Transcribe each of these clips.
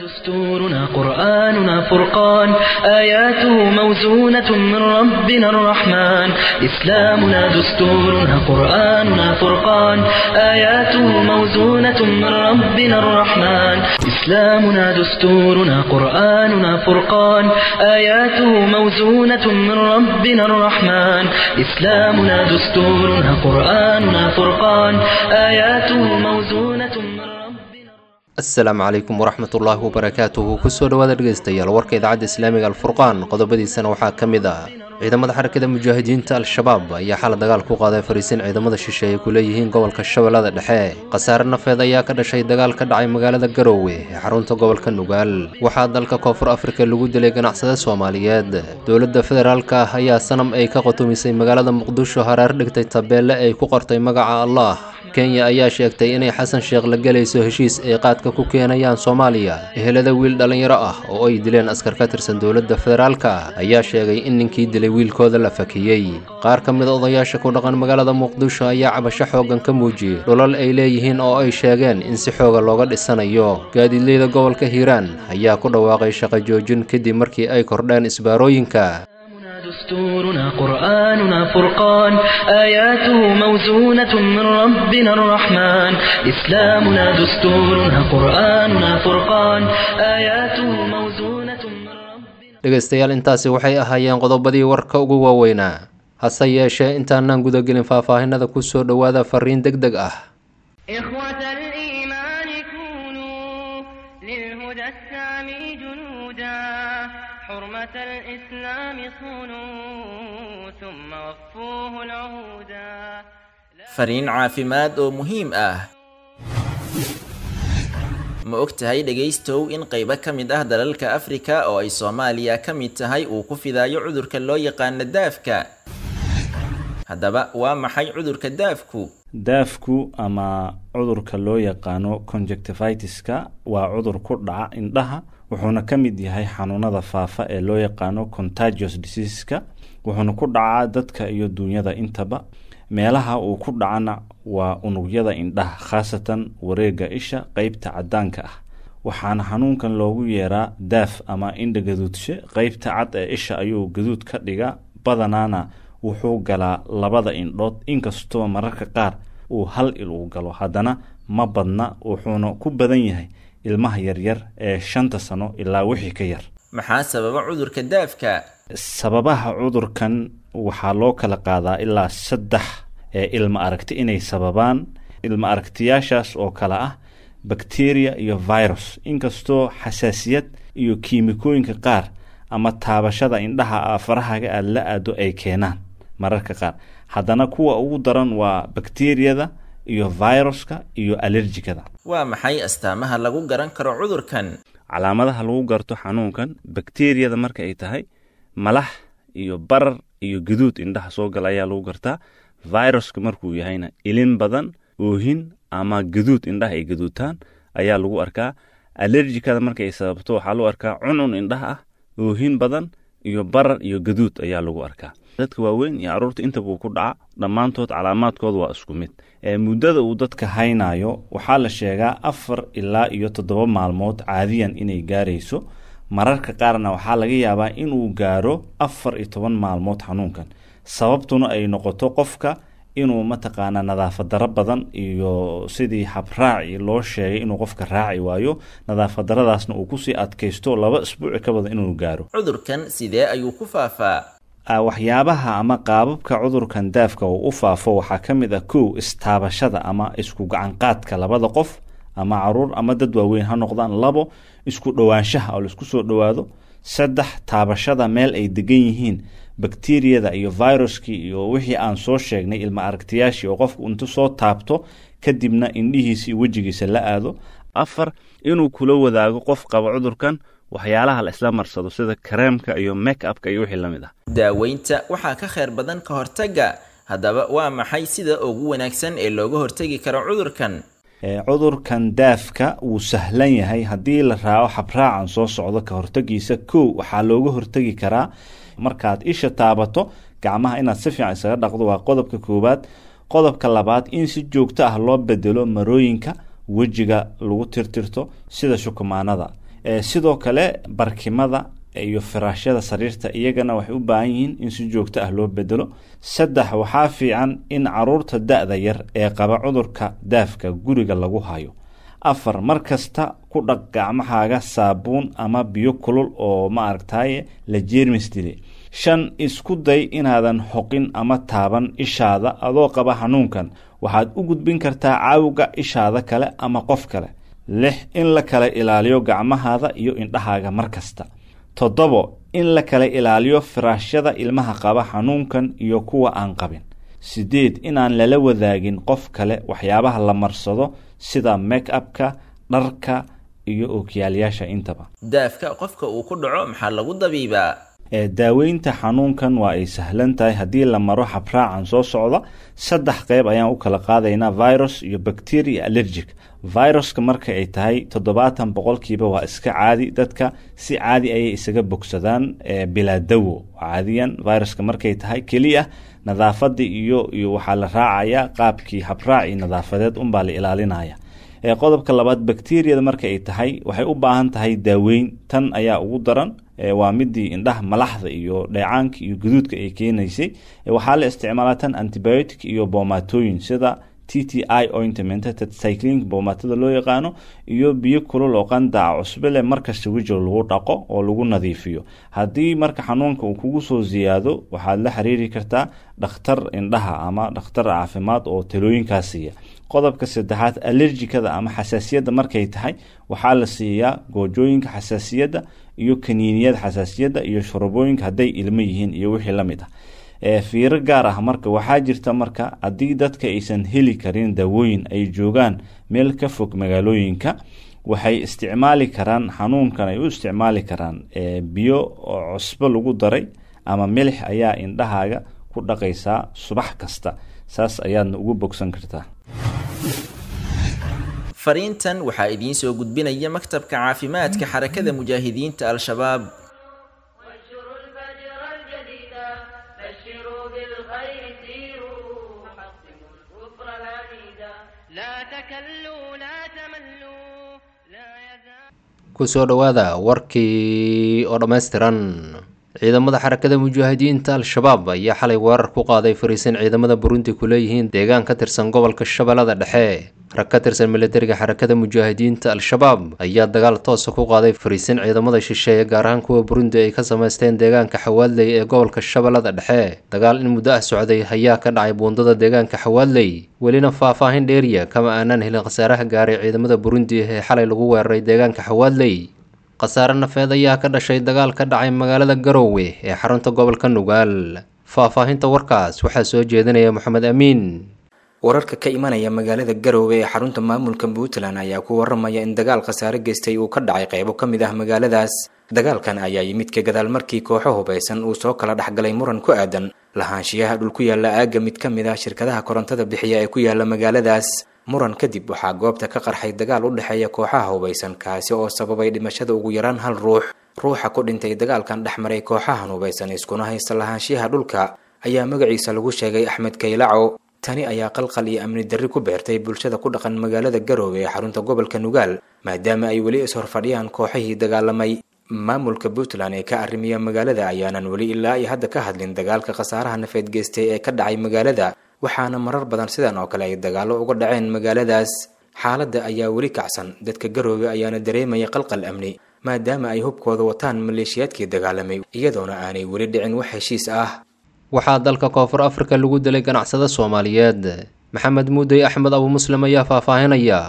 دستورنا قرآننا فرقان آياته موزونة من ربنا الرحمن إسلامنا دستورنا قرآننا فرقان آياته موزونة من ربنا الرحمن إسلامنا دستورنا قرآننا فرقان آياته موزونة من ربنا الرحمن إسلامنا دستورنا قرآننا فرقان آياته موزونة من ربنا asalaamu calaykum waraxmatullaahi wabarakaatuhu kusoo dhowaada dhegaystayaal warka idaacadda islaamiga alfurqaan qodobadiisana waxaa ka mid ah ciidamada xarakada mujaahidiinta al-shabaab ayaa xala dagaal ku qaaday fariisin ciidamada shisheeye ay ku leeyihiin gobolka shabeellada dhexe khasaare nafeed ayaa ka dhashay dagaal ka dhacay magaalada garoowe ee xarunta gobolka nugaal waxaa dalka koonfur afrika lagu dilay ganacsade soomaaliyeed dowladda federaalka ah ayaa sanam ay ka qotumisay magaalada muqdisho hareer dhigtay tabeelle ay ku qortay magaca allah kenya ayaa sheegtay inay xasan sheekh la gelayso heshiis ay qaadka ku keenayaan soomaaliya ehelada wiil dhallinyaro ah oo ay dileen askar ka tirsan dowladda federaalka ayaa sheegay in ninkii dilay wiilkooda la fakiyey qaar ka mid a odayaasha ku dhaqan magaalada muqdisho ayaa cabasho xooggan ka muujiyey dhulal ay leeyihiin oo ay sheegeen in si xooga looga dhisanayo gaadiidleyda gobolka hiiraan ayaa ku dhawaaqay shaqo joojin kadib markii ay kordheen isbaarooyinka دستورنا قرآننا فرقان آياته موزونة من ربنا الرحمن إسلامنا دستورنا قرآننا فرقان آياته موزونة من ربنا dhegaystayaal intaasi waxay ahaayeen qodobadii warka ugu waaweynaa hase yeeshee intaanaan gudagelin faahfaahinada ku soo dhowaada fariin deg deg ah إخوة الإيمان كونوا للهدى السامي جنودا حرمة الإسلام صونوا ثم وفوه العهودا fariin caafimaad oo muhiim ah ma og tahay dhegaystow in qaybo ka mid ah dalalka afrika oo ay soomaaliya ka mid tahay uu ku fidaayo cudurka loo yaqaano daafka haddaba waa maxay cudurka daafku daafku ama cudurka loo yaqaano conjectivitiska waa cudur ku dhaca indhaha wuxuuna ka mid yahay xanuunada faafa ee loo yaqaano contagious diseaseska wuxuuna ku dhacaa dadka iyo duunyada intaba meelaha uu ku dhacana waa unugyada indhaha khaasatan wareega isha qeybta cadaanka ah waxaana xanuunkan loogu yeeraa daaf ama indha gaduudshe qeybta cad ee isha ayuu gaduud ka dhiga badanaana wuxuu galaa labada indhood inkastoo mararka qaar uu hal il uu galo haddana ma badna wuxuuna ku badan yahay ilmaha yaryar ee shanta sano ilaa wixii ka yar maxaa sababa cudurka daafka sababaha cudurkan waxaa loo kala qaadaa ilaa saddex ee ilma aragti inay sababaan ilma aragtiyaashaas oo kale ah bakteriya iyo virus inkastoo xasaasiyad iyo kiimikooyinka qaar ama taabashada indhaha farahaga aada la aado ay keenaan mararka qaar haddana kuwa ugu daran waa bakteriyada iyo viruska iyo alerjikada waa maxay astaamaha lagu garan karo cudurkan calaamadaha lagu garto xanuunkan bakteriyada marka ay tahay malax iyo barar iyo gaduud indhaha soo gala ayaa lagu gartaa viruska markuu yahayna ilin badan oohin ama gaduud indhaha ay gaduutaan ayaa lagu arkaa alerjikada markaay sababto waxaa lagu arkaa cuncun indhaha ah oohin badan iyo barar iyo gaduud ayaa lagu arkaa dadka waaweyn iyo caruurta intabuu ku dhaca dhammaantood calaamaadkooda waa isku mid ee muddada uu dadka haynayo waxaa la sheegaa afar ilaa iyo toddoba maalmood caadiyan inay gaarayso mararka qaarna waxaa laga yaabaa inuu gaaro afar iyo toban maalmood xanuunkan sababtuna ay noqoto qofka inuu mataqaanaa nadaafad daro badan iyo sidii habraaci loo sheegay inuu qofka raaci waayo nadaafad daradaasna uu kusii adkaysto laba isbuuci ka badan inuu gaaro cudurkan sidee ayuu ku faafaa waxyaabaha ama qaababka cudurkan daafka uu u faafo waxaa ka mid ah kow istaabashada ama isku gacanqaadka labada qof ama caruur ama dad waaweyn ha noqdaan labo isku dhowaanshaha oo laisku soo dhowaado saddex taabashada meel ay degan yihiin bakteriyada iyo viruskii iyo wixii aan soo sheegnay ilma aragtiyaashii oo qofku intu soo taabto kadibna indhihiisa iyo wejigiisa la aado afar inuu kula wadaago qof qaba cudurkan waxyaalaha la isla marsado sida kareemka iyo make upka iyo wixii la mid ah daaweynta waxaa ka khayr badan ka hortagga haddaba waa maxay sida ugu wanaagsan ee looga hortegi karo cudurkan cudurkan daafka wuu sahlan yahay haddii la raaco habraacan soo socdo ka hortagiisa kow waxaa looga hortegi karaa markaad isha taabato gacmaha inaad si fiican isaga dhaqdo waa qodobka koowaad qodobka labaad in si joogto ah loo bedelo marooyinka wejiga lagu tirtirto sida shukumaanada sidoo kale barkimada iyo firaashyada sariirta iyagana waxay u baahan yihiin in si joogto ah loo bedelo saddex waxaa fiican in caruurta da-da yar ee qaba cudurka daafka guriga lagu hayo afar mar kasta ku dhaq gacmahaaga saabuun ama biyo kulul oo ma aragtaye la jeermis dile shan isku day inaadan xoqin ama taaban ishaada adoo qaba xanuunkan waxaad u gudbin kartaa caawga ishaada kale ama qof kale lix in la kala ilaaliyo gacmahaada iyo indhahaaga mar kasta toddobo in la kala ilaaliyo firaashyada ilmaha qaba xanuunkan iyo kuwa aan qabin sideed inaan lala wadaagin qof kale waxyaabaha la marsado sida make upka dharka iyo ookiyaalayaasha intaba daafka qofka uu ku dhaco maxaa lagu dabiibaa daaweynta xanuunkan waa ay sahlan tahay haddii la maro habraacan soo socda saddex qeyb ayaan u kala qaadaynaa virus iyo bacteria allergic viruska marka ay tahay toddobaatan boqolkiiba waa iska caadi dadka si caadi ayay isaga bogsadaan bilaa dawo caadiyan viruska markay tahay keliya nadaafadii iyo iyo waxaa la raacayaa qaabkii habraaci nadaafadeed unbaa la ilaalinaya qodobka labaad bacteriyada marka ay tahay waxay u baahan tahay daaweyn tan ayaa ugu daran waa midii indhaha malaxda iyo dheecaanka iyo guduudka ay keenaysay waxaa la isticmaalaa tan antibiotic iyo boomatooyin sida t t i ointment cyclink boomatada loo yaqaano iyo biyo kulul oo qandaca cusbe leh markasta wejiga lagu dhaqo oo lagu nadiifiyo haddii marka xanuunka uu kugu soo siyaado waxaad la xiriiri kartaa dhakhtar indhaha ama dhakhtar caafimaad oo talooyinkaas siiya qodobka saddexaad allerjikada ama xasaasiyadda markay tahay waxaa la siiyaa goojooyinka xasaasiyadda iyo kaniiniyada xasaasiyadda iyo shurubooyinka hadday ilmo yihiin iyo wixii la mid ah fiiro gaar ah marka waxaa jirta marka haddii dadka aysan heli karin daawooyin ay joogaan meel ka fog magaalooyinka waxay isticmaali karaan xanuunkan ay u isticmaali karaan biyo oo cusbo lagu daray ama milix ayaa indhahaaga ku dhaqaysaa subax kasta saas ayaadna ugu bogsan kartaa fariintan waxaa idiin soo gudbinaya maktabka caafimaadka xarakada mujaahidiinta al-shabaab وانشروا الفجر الجديدا بشروا بالخير سيروا حطموا الكفر العنيدا لا تكلوا لا تملوا لا يزال kusoo dhowaada warkii oo dhammaystiran ciidamada xarakada mujaahidiinta al-shabaab ayaa xalay weerar ku qaaday fariisin ciidamada burundi ku leeyihiin deegaan ka tirsan gobolka shabeellada dhexe rag ka tirsan militariga xarakada mujaahidiinta al-shabaab ayaa dagaal toosa ku qaaday fariisin ciidamada shisheeye gaar ahaan kuwa burundi ay ka samaysteen deegaanka xawaadley ee gobolka shabeellada dhexe dagaal in muddo ah socday ayaa ka dhacay buundada deegaanka xawaadley welina faah-faahin dheeriya kama aanan helin khasaaraha gaaray ciidamada burundi ee xalay lagu weeraray deegaanka xawaadley khasaare nafeed ayaa ka dhashay dagaal ka dhacay magaalada garowe ee xarunta gobolka nugaal faah-faahinta warkaas waxaa soo jeedinaya moxamed amiin wararka ka imanaya magaalada garowe ee xarunta maamulka puntland ayaa ku waramaya in dagaal khasaare geystay uu ka dhacay qaybo ka mid ah magaaladaas dagaalkan ayaa yimid ka gadaal markii kooxo hubaysan uu soo kala dhexgalay muran ku aadan lahaanshiyaha dhul ku yaalla aagga mid ka mid ah shirkadaha korontada bixiya ee ku yaalla magaaladaas muran kadib waxaa goobta ka qarxay dagaal u dhexeeya kooxaha hubaysan kaasi oo sababay dhimashada ugu yaraan hal ruux ruuxa ku dhintay dagaalkan dhex maray kooxahan hubaysan iskuna haysta lahaanshiyaha dhulka ayaa magaciisa lagu sheegay axmed kaylaco tani ayaa qalqal iyo amni darri ku beertay bulshada ku dhaqan magaalada garoowe ee xarunta gobolka nugaal maadaama ay weli is-horfadhiyaan kooxihii dagaalamay maamulka puntland ee ka arrimiya magaalada ayaanan weli ilaa iyo hadda ka hadlin dagaalka khasaaraha nafeed geystay ee ka dhacay magaalada waxaana marar badan sidan oo kale ay dagaallo uga dhaceen magaaladaas xaaladda ayaa weli kacsan dadka garoowe ayaana dareemaya qalqal amni maadaama ay hubkooda wataan maleeshiyaadkii dagaalamay iyadoona aanay weli dhicin wax heshiis ah waxaa dalka koonfur afrika lagu dilay ganacsada soomaaliyeed maxamed muudey axmed abu muslim ayaa faahfaahinaya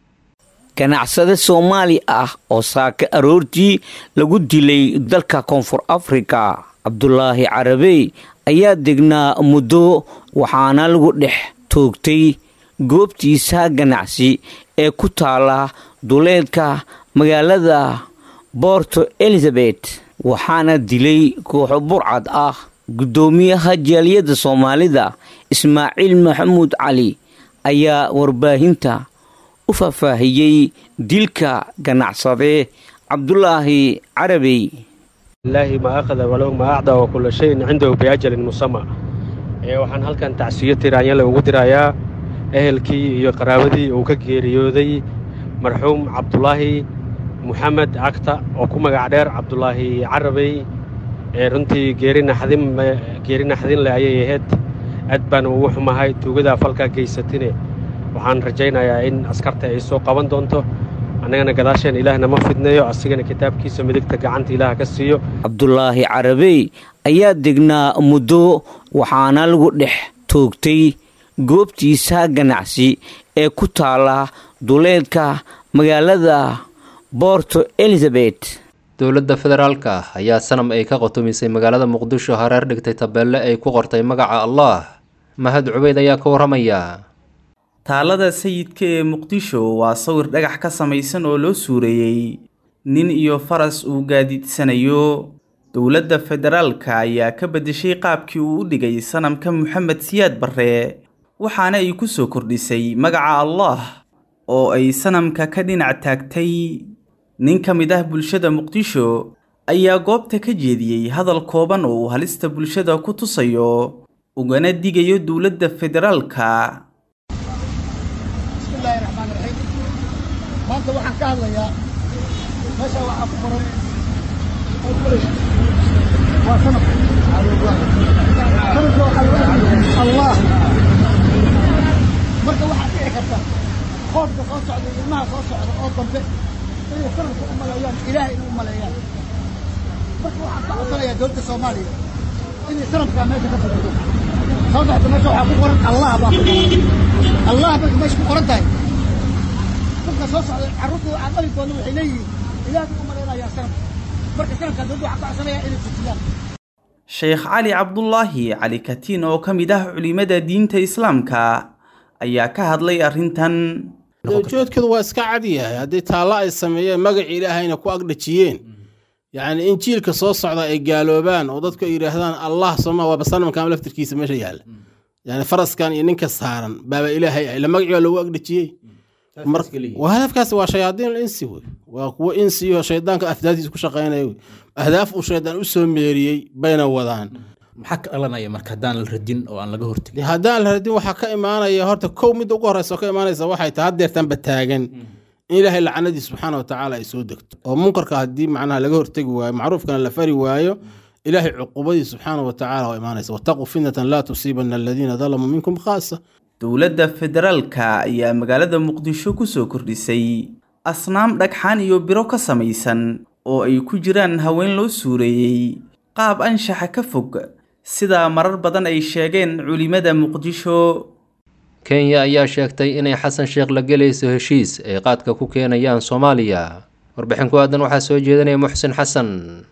ganacsade soomaali ah oo saaka aroortii lagu dilay dalka koonfur afrika cabdulaahi carabey ayaa degnaa muddo waxaana lagu dhex toogtay goobtiisa ganacsi ee ku taala duleedka magaalada borto elizabeth waxaana dilay kooxo burcad ah guddoomiyaha jaaliyadda soomaalida ismaaciil maxamuud cali ayaa warbaahinta u faahfaahiyey dilka ganacsade cabdulaahi carabey ilaahi ma akhada walow ma acda wa kulla shayin cindahu biajalin musama ee waxaan halkan tacsiyo tiraanyale ugu dirayaa ehelkii iyo qaraabadii uu ka geeriyooday marxuum cabdulaahi moxamed cagta oo ku magac dheer cabdulaahi carabey ee runtii geeri naxdin geeri naxdin leh ayay ahayd aad baan ugu xumahay tuugadaa falkaa geysatine waxaan rajaynayaa in askarta ay soo qaban doonto annagana gadaasheen ilaahna ma fidnayo asigana kitaabkiisa midigta gacanta ilaah ka siiyo cabdulaahi carabey ayaa degnaa muddo waxaana lagu dhex toogtay goobtiisa ganacsi ee ku taala duleedka magaalada borto elizabeth dowladda federaalka ah ayaa sanam ay ka qotumisay magaalada muqdisho hareer dhigtay tabeelle ay ku qortay magaca allah mahad cubeyd ayaa ka warramaya taalada sayidka ee muqdisho waa sawir dhagax ka samaysan oo loo suureeyey nin iyo faras uu gaadiidsanayo dowladda federaalka ayaa ka beddeshay qaabkii uu u dhigay sanamka moxamed siyaad barre waxaana ay ku soo kordhisay magaca allah oo ay sanamka ka dhinac taagtay nin ka mid ah bulshada muqdisho ayaa goobta ka jeediyey hadal kooban oo uu halista bulshada ku tusayo ugana digayo dowladda federaalka bismillahi raxmaan raxiim maanta waxaan ka hadlayaa meesha waxaa ku qoran waa sanadka sanadka waxaa lagu hadlayaa allah marka waxaa dhici karta qoofka soo socda iyo ilmaha soo socda oo dambe inay sanadka u maleeyaan ilaahay inay u maleeyaan marka waxaan ka codsanayaa dowladda soomaaliya inay sanadkaa meesha ka fadhido sababta meesha waxaa ku qoran allah baa ku qoran allah marka meesha ku qoran tahay dadka soo socda carruurta aan dhali doona waxay leeyihiin ilaah buu u malaynayaa sanadka marka sanadkaa dowladda waxaan ka codsanayaa inay fujiyaan sheekh cali cabdulaahi cali katiin oo ka mid ah culimada diinta islaamka ayaa ka hadlay arrintan ujeedkoodu waa iska cad yahay haddii taallo ay sameeyeen magaci ilaahayna ku agdhajiyeen yacni in jiilka soo socda ay gaaloobaan oo dadku ay yidhaahdaan allah sooma waaba sanamkan laftirkiisa meesha yaalla yani faraskan iyo ninka saaran baaba ilaahay ah ila magacii waa loogu agdhajiyey waa hadafkaas waa shayaadiin insi wey waa kuwo insi iyo shaydaanka afdaadiisa ku shaqaynaya wey ahdaaf uu shaydaan u soo meeriyey bayna wadaan maxaa ka dhalanaya marka haddaan la radin oo aan laga hortegin haddaan la radin waxaa ka imaanaya horta kow midda ugu horeysa oo ka imaanaysa waxay tahay haddeertanba taagan in ilaahay lacanadiis subxaana watacaala ay soo degto oo munkarka haddii macnaha laga hortegi waayo macruufkana la fari waayo ilaahay cuqubadiis subxaana watacaala waa imaanaysa wataquu fitnatan laa tusiibana aladiina dalamuu minkum khaasa dowladda federaalka ayaa magaalada muqdisho ku soo kordhisay asnaam dhagxaan iyo biro ka samaysan oo ay ku jiraan haween loo suureeyey qaab anshaxa ka fog sidaa marar badan ay sheegeen culimada muqdisho kenya ayaa sheegtay inay xasan sheekh la gelayso heshiis ay qaadka ku keenayaan soomaaliya warbixin ku aadan waxaa soo jeedinaya muxsin xasan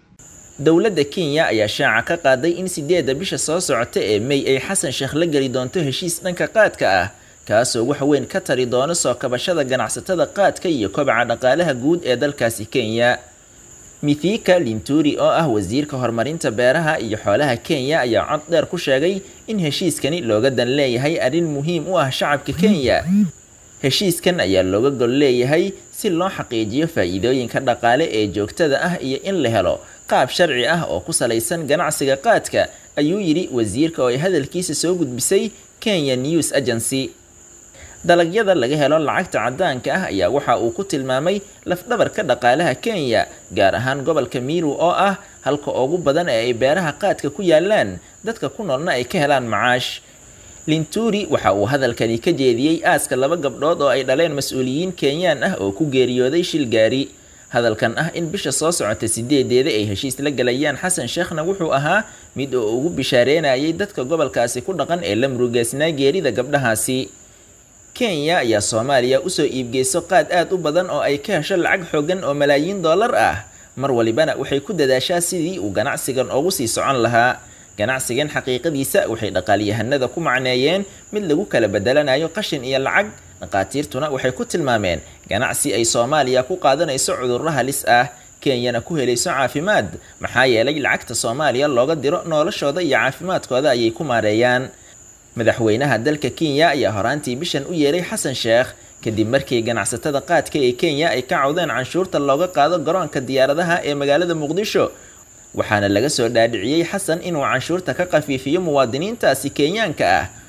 dowladda kenya ayaa shaaca ka qaaday in sideedda bisha soo socota ee mey ay xasan sheekh la geli doonto heshiis dhanka qaadka ah kaasoo wax weyn ka tari doono soo kabashada ganacsatada qaadka iyo kobaca dhaqaalaha guud ee dalkaasi kenya mithika linturi oo ah wasiirka horumarinta beeraha iyo xoolaha kenya ayaa cod dheer ku sheegay in heshiiskani looga dan leeyahay arrin muhiim u ah shacabka kenya heshiiskan ayaa looga gol leeyahay si loo xaqiijiyo faa'iidooyinka dhaqaale ee joogtada ah iyo in la helo qaab sharci ah oo ku salaysan ganacsiga qaadka ayuu yidhi wasiirka oo ay hadalkiisa soo gudbisay kenya news agency dalagyada laga helo lacagta caddaanka ah ayaa waxa uu ku tilmaamay lafdhabarka dhaqaalaha kenya gaar ahaan gobolka miru oo ah halka ugu badan ee ay beeraha qaadka ku yaalaan dadka ku noolna ay ka helaan macaash linturi waxa uu hadalkani ka jeediyey aaska laba gabdhood oo ay dhaleen mas-uuliyiin kenyaan ah oo ku geeriyooday shil gaari hadalkan ah in bisha soo socota sideedeeda ay heshiis la galayaan xasan sheekhna wuxuu ahaa mid oo ugu bishaareynayay dadka gobolkaasi ku dhaqan ee la murugeysnaa geerida gabdhahaasi kenya ayaa soomaaliya usoo iibgeyso qaad aad u badan oo ay ka hesho lacag xoogan oo malaayiin dollar ah mar walibana waxay ku dadaashaa sidii uu ganacsigan ugu sii socon lahaa ganacsigan xaqiiqadiisa waxay dhaqaalyahanada ku macneeyeen mid lagu kala bedelanayo qashin iyo lacag dhaqaatiirtuna waxay ku tilmaameen ganacsi ay soomaaliya ku qaadanayso cudurro halis ah kenyana ku helayso caafimaad maxaa yeelay lacagta soomaaliya looga diro noloshooda iyo caafimaadkooda ayay ku maareeyaan madaxweynaha dalka kenya ayaa horaantii bishan u yeeray xasan sheekh kadib markii ganacsatada qaadka ee kenya ay ka cawdeen canshuurta looga qaado garoonka diyaaradaha ee magaalada muqdisho waxaana laga soo dhaadhiciyey xasan inuu canshuurta ka khafiifiyo muwaadiniintaasi kenyaanka ah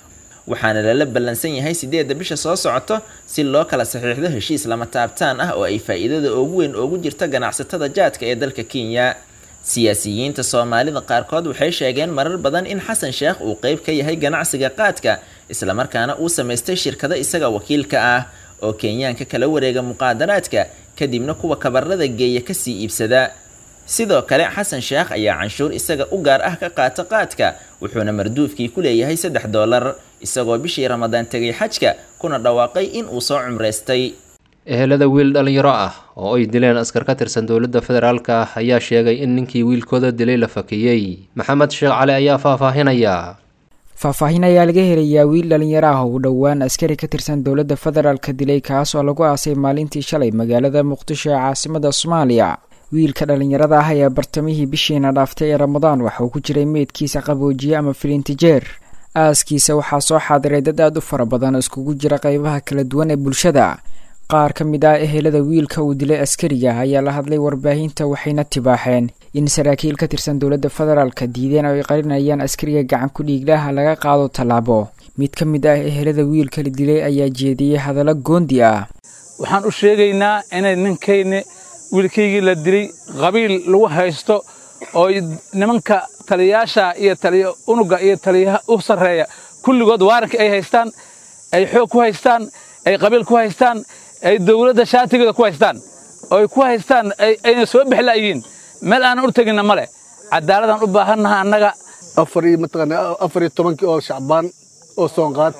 waxaana lala ballansan yahay sideedda bisha soo socoto si loo kala saxiixdo heshiis lama taabtaan ah oo ay faa'iidada ugu weyn ugu jirto ganacsatada jaadka ee dalka kenya siyaasiyiinta soomaalida qaarkood waxay sheegeen marar badan in xasan sheekh uu qeyb ka yahay ganacsiga qaadka islamarkaana uu samaystay shirkado isaga wakiilka ah oo kenyaanka kala wareega muqaadaraadka kadibna kuwa kabarada geeya kasii iibsada sidoo kale xasan sheekh ayaa canshuur isaga u gaar ah ka qaata qaadka wuxuuna marduufkii ku leeyahay saddex doolar isagoo bishii ramadaan tegay xajka kuna dhawaaqay in uu soo cumraystay ehelada wiil dhalinyaro ah oo ay dileen askar ka tirsan dowladda federaalk ah ayaa sheegay in ninkii wiilkooda dilay la fakiyey maxamed sheekh cali ayaa faahfaahinaya faahfaahin ayaa laga helayaa wiil dhalinyaro ah oo dhowaan askari ka tirsan dowladda federaalka dilay kaas oo lagu aasay maalintii shalay magaalada muqdisho ee caasimada soomaaliya wiilka dhalinyarada ah ayaa bartamihii bishiina dhaaftay ee ramadaan waxa uu ku jiray meydkiisa qaboojiye ama filintijeer aaskiisa waxaa soo xaadiray dad aad u fara badan oo iskugu jira qeybaha kala duwan ee bulshada qaar ka mid ah ehelada wiilka uu dilay askariga ayaa la hadlay warbaahinta waxayna tibaaxeen in saraakiil ka tirsan dowladda federaalka diideen oo ay qarinayaan askariga gacan ku dhiiglaha laga qaado tallaabo mid ka mid ah ehelada wiilka la dilay ayaa jeediyey hadallo goondi ah waxaan u sheegaynaa inay ninkayni wiilkaygii la dilay qabiil lagu haysto oo nimanka taliyayaasha iyo taliya unuga iyo taliyaha u sarreeya kulligood waaranka ay haystaan ay xoog ku haystaan ay qabiil ku haystaan ay dowladda shaatigeeda ku haystaan oo ay ku haystaan ayna soo bixlaayihiin meel aanan u teginna ma leh cadaaladaan u baahannaha annaga afariyo mataqaana afariyo tobankii oo shacbaan oo soonqaad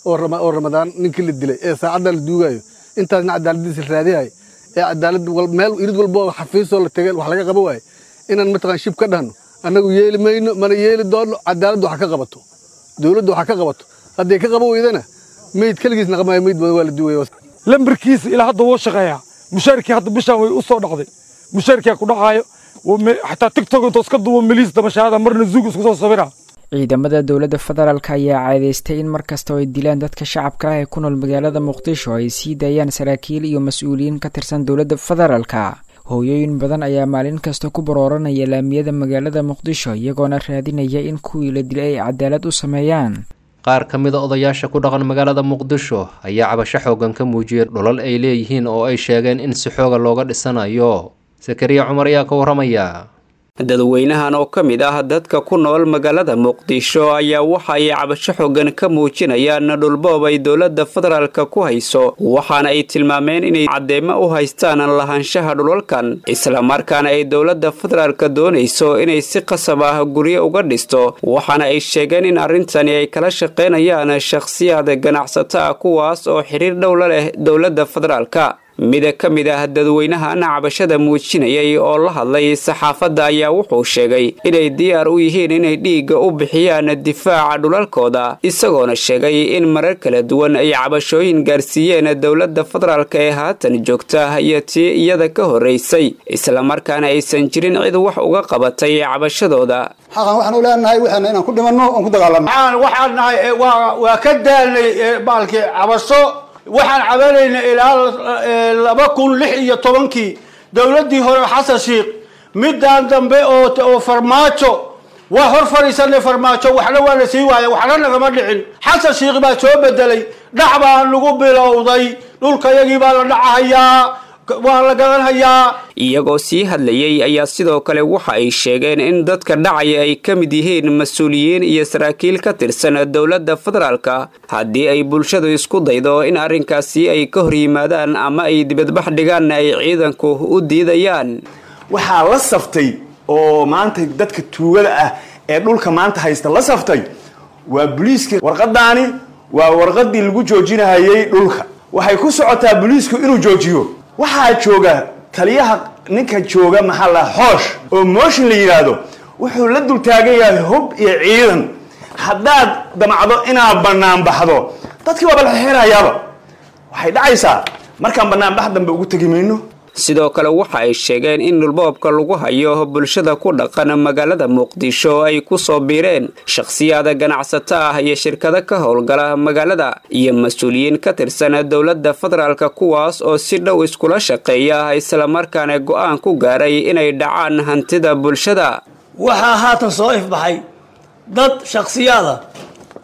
oo ramadaan ninkii la dilay ee saacaddan la duugayo intaasna cadaaladiisa la raadiyahay ee cadaalad meel irid walba oo xafiisoo la tegay wax laga qaba waaye inaan mataqaan shib ka dhahno annagu yeeli mayno mana yeeli doonno cadaaladdu wax ka qabato dowladdu wax ka qabato hadday ka qaba weydana meyd keligiis naqmaayo meyd badan waa la duwaya lambarkiisa ilaa hadda wuu shaqeeyaa mushaarkii hadda bishaan way u soo dhacday mushaarkiyaa ku dhacaayo xataa tigtok intuu iska duubo miliis dabashaada marna zuug isku soo sabira ciidamada dowladda federaalk ayaa caadaystay in mar kasta oo ay dilaan dadka shacabka ah ee ku nool magaalada muqdisho ay sii daayaan saraakiil iyo mas-uuliyiin ka tirsan dowladda federaalka hooyooyin badan ayaa maalin kasta ku barooranaya laamiyada magaalada muqdisho iyagoona raadinaya in kuwii la dilay ay cadaalad u sameeyaan qaar ka mida odayaasha ku dhaqan magaalada muqdisho ayaa cabasho xoogan ka muujiyay dholal ay leeyihiin oo ay sheegeen in si xooga looga dhisanayo sakariya cumar ayaa ka warramaya dadweynahan oo ka mid ah dadka ku nool magaalada muqdisho ayaa waxa ay cabasho xoogan ka muujinayaan dhulboob ay dowladda federaalka ku hayso waxaana ay tilmaameen inay caddeemo u haystaan lahaanshaha dhulalkan islamarkaana ay dowladda federaalka doonayso inay si qasab ah guryo uga dhisto waxaana ay sheegeen in arrintani ay kala shaqaynayaan shakhsiyaad ganacsato ah kuwaas oo xiriir dhow la leh dowladda federaalka mida ka mid ah dadweynahan cabashada muujinayay oo la hadlay saxaafadda ayaa wuxuu sheegay inay diyaar u yihiin inay dhiigga u bixiyaan difaaca dhulalkooda isagoona sheegay in marar kala duwan ay cabashooyin gaarsiiyeen dowladda federaalka ee haatan joogta iyo tii iyada ka horraysay islamarkaana aysan jirin cid wax uga qabatay cabashadooda xaqan waxaan u leenahay waxaana inaan ku dhimanno oon ku dagaalanno waxaan nahay waa ka daalnay baalkii cabasho waxaan cabanaynay ilaa laba kun lix iyo tobankii dowladdii hore xasan sheikh midaan dambe oo farmaajo waa hor fadhiisanay farmaajo waxna waa la sii waaya waxna nagama dhicin xasan sheikh baa soo bedelay dhac baa lagu bilowday dhulkayagii baa la dhacahayaa waa la gadanhayaa iyagoo sii hadlayey ayaa sidoo kale waxa ay sheegeen in dadka dhacaya ay ka mid yihiin mas-uuliyiin iyo saraakiil ka tirsan dowladda federaalka haddii ay bulshadu isku daydo in arrinkaasi ay ka hor yimaadaan ama ay dibadbax dhigaan ay ciidanku u diidayaan waxaa la saftay oo maanta dadka tuugada ah ee dhulka maanta haysta la saftay waa boliiska warqadaani waa warqadii lagu joojinahayay dhulka waxay ku socotaa boliisku inuu joojiyo waxaa jooga taliyaha ninka jooga maxaa la xoosh oo mooshin la yidhaahdo wuxuu la dul taagan yahay hub iyo ciidan haddaad damacdo inaad bannaan baxdo dadkii waaba la xeerayaaba waxay dhacaysaa markaan banaanbax dambe ugu tegi mayno sidoo kale waxa ay sheegeen in dhulboobka lagu hayo bulshada ku dhaqan magaalada muqdisho ay ku soo biireen shakhsiyaada ganacsato ah iyo shirkado ka howlgala magaalada iyo mas-uuliyiin ka tirsan dowladda federaalka kuwaas oo si dhow iskula shaqeeya islamarkaana go'aan ku gaaray inay dhacaan hantida bulshada waxaa haatan soo ifbaxay dad shakhsiyaada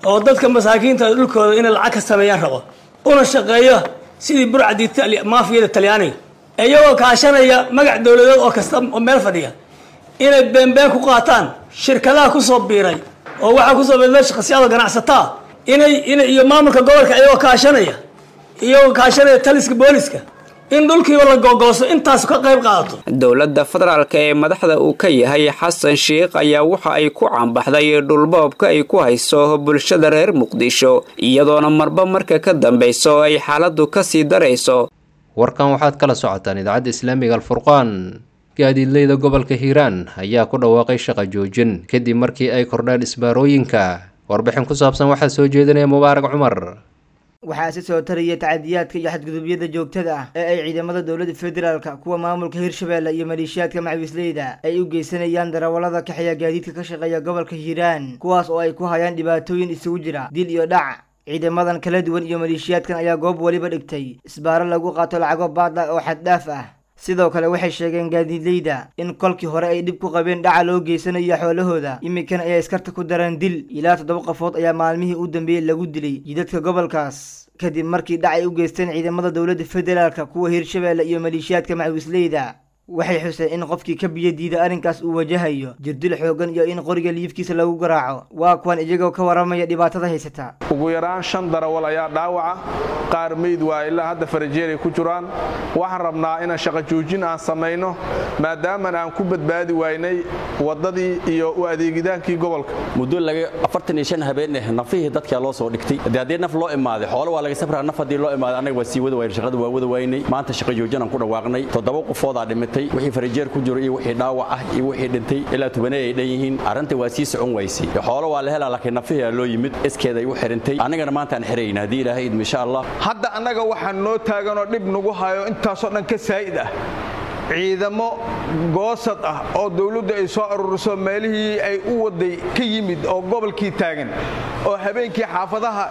oo dadka masaakiinta dhulkooda inay lacag ka sameeyaan rabo una shaqeeyo sidii burcadii maafiyada talyaaniga iyagoo kaashanaya magac dowladeed oo kasta oo meel fadhiya inay beenbeen ku qaataan shirkadaha kusoo biiray oo waxaa kusoo biiray shaqsiyaada ganacsataa inay inay iyo maamulka gobolka iyagoo kaashanaya iyagoo kaashanaya taliska booliska in dhulkiiba la googooso intaas ka qayb qaadato dowladda federaalk ee madaxda uu ka yahay xasan sheikh ayaa waxa ay ku caanbaxday dhulboobka ay ku hayso bulshada reer muqdisho iyadoona marba marka ka dambayso ay xaaladdu ka sii darayso warkan waxaad kala socotaan idaacadda islaamiga alfurqaan gaadiidleyda gobolka hiiraan ayaa ku dhawaaqay shaqa joojin kadib markii ay kordhaan isbaarooyinka warbixin ku saabsan waxaa soo jeedinaya mubaarak cumar waxaa si soo taraya tacadiyaadka iyo xadgudubyada joogtada ah ee ay ciidamada dowladda federaalka kuwa maamulka hirshabeelle iyo maleeshiyaadka macawisleyda ay u geysanayaan darawallada kaxeeya gaadiidka ka shaqeeya gobolka hiiraan kuwaas oo ay ku hayaan dhibaatooyin isugu jira dil iyo dhac ciidamadan kala duwan iyo maleeshiyaadkan ayaa goob weliba dhigtay isbaaro lagu qaato lacago baad ah oo xaddhaaf ah sidoo kale waxay sheegeen gaadiidleyda in kolkii hore ay dhib ku qabeen dhaca loo geysanayo xoolahooda iminkana ayay iskarta ku dareen dil ilaa toddoba qofood ayaa maalmihii u dambeeyey lagu dilay jidadka gobolkaas kadib markii dhac ay u geysteen ciidamada dowladda federaalka kuwa hirshabeelle iyo maleeshiyaadka macawisleyda waxay xuseen in qofkii ka biyo diida arrinkaas uu wajahayo jirdil xoogan iyo in qoriga liifkiisa lagu garaaco waa kuwan iyagoo ka waramaya dhibaatada haysata ugu yaraan shan darawal ayaa dhaawaca qaar meyd waa ilaa hadda farajeeray ku jiraan waxaan rabnaa inaan shaqo joojin aan samayno maadaaman aan ku badbaadi waynay waddadii iyo u adeegidaankii gobolka muddo laga afartan iyo shan habeen eh nafihii dadkaa loo soo dhigtay dee haddii naf loo imaaday xoolo waa laga safraa naf haddii loo imaaday annaga waa sii wada waynay shaqada waa wada waynay maanta shaqo joojin aan ku dhawaaqnay toddoba qofoodaa dhimatay wixii farajeer ku jiro iyo wixii dhaawac ah iyo wixii dhintay ilaa tubanay ay dhan yihiin arrinta waa sii socon waysay xoolo waa la helaa laakiin nafihii loo yimid iskeeda ay u xirintay annagana maanta aan xirayna haddii ilaahay idmo insha allah hadda annaga waxaan noo taaganoo dhib nagu hayo intaasoo dhan ka saa'id ah ciidamo goosad ah oo dawladdu ay soo ururiso meelihii ay u waday ka yimid oo gobolkii taagan oo habeenkii xaafadaha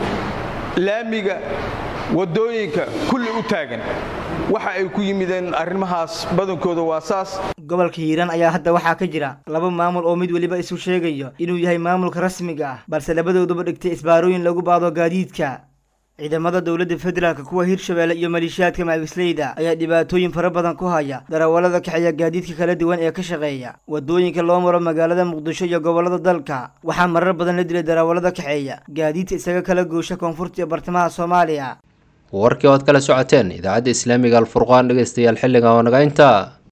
laamiga waddooyinka kulli u taagan waxa ay ku yimideen arrimahaas badankooda waa saas gobolka hiiraan ayaa hadda waxaa ka jira laba maamul oo mid weliba isu sheegayo inuu yahay maamulka rasmiga ah balse labadooduba dhigtay isbaarooyin lagu baado gaadiidka ciidamada dowladda federaalka kuwa hirshabeelle iyo maleeshiyaadka macawisleyda ayaa dhibaatooyin fara badan ku haya darawallada kaxeeya gaadiidka kala duwan ee ka shaqeeya waddooyinka loo maro magaalada muqdisho iyo gobollada dalka waxaa marar badan la dilay darawallada kaxeeya gaadiidka isaga kala goosha koonfurta iyo bartamaha soomaaliya warkii ood kala socoteen idaacadda islaamiga alfurqaan dhegeystayaal xilliga oo naga intaa